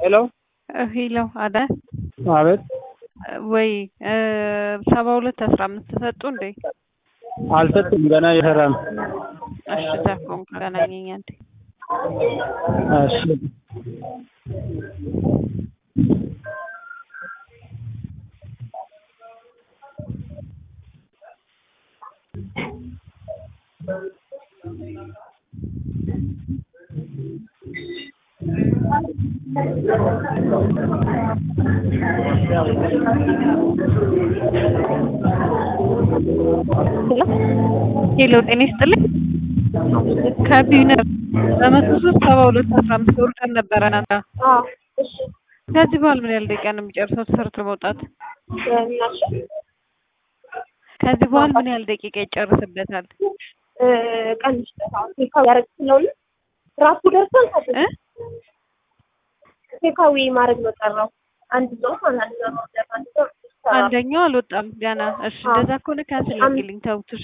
ሄሎ ሄሎ አዳ አቤት ወይ ሰባ ሁለት አስራ አምስት ሰጡ እንዴ? አልሰጥም ገና እየሰራ ነው። እሺ ተፎን ገናኘኝ አንዴ እሺ ሄሎ ጤና ይስጥልኝ ከቢዩነር በመቶ ሶስት ሰባ ሁለት አስራ አምስት ወርደን ነበረ ናታ ከዚህ በኋላ ምን ያህል ደቂቃ ነው የሚጨርሰው ተሰርቶ መውጣት? ከዚህ በኋላ ምን ያህል ደቂቃ ይጨርስበታል? ቀን ቴካዊ ያደረግ ስለሆነ ራሱ ደርሷል። እ ቴካዊ ማድረግ ነው ቀረው። አንድ ሰው ማለት ነው አንድ ሰው አንደኛው አልወጣም ገና። እሺ እንደዛ ከሆነ ካንስል አድርጊልኝ ተውት። እሺ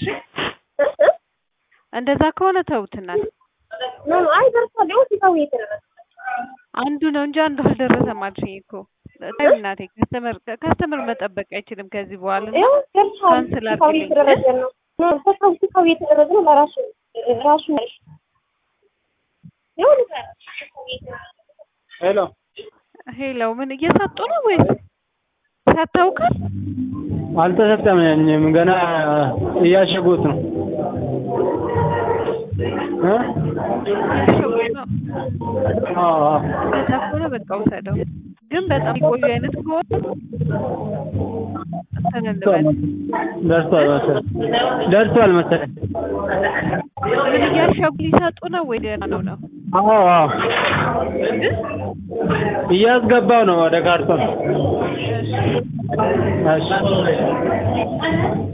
እንደዛ ከሆነ ተውትናል። ኖ አይ ደርሷል። ይኸው ቴካዊ የተደረገ አንዱ ነው እንጂ አንዱ አልደረሰም አልሽኝ እኮ። ተይው እናቴ ከስተመር ከስተመር መጠበቅ አይችልም ከዚህ በኋላ ይኸው ደርሷል። ካንስል ቴካዊ አድርጊልኝ። የተደረገ ነው። ኖ ቴካዊ ቴካዊ የተደረገ ነው ለራሱ ራሱ ነሽ ይኸው ቴካዊ የተደረገ ሄሎ ሄሎ ምን እየሰጡ ነው ወይስ ሰጥተውካል? አልተሰጠም። ገና እያሸጉት ነው እ እያሸጉት ነው። አዎ አዎ። እንደዛ ከሆነ በቃ ውሰደው። ግን በጣም የቆዩ አይነት ከሆነ እንትን እንበል። ደርሷል መሰለኝ ደርሷል መሰለኝ። ምን እያሸጉ ሊሰጡ ነው ወይ ገና ነው ነው? አዎ አዎ እያስገባው ነው ወደ ካርቶን። እሺ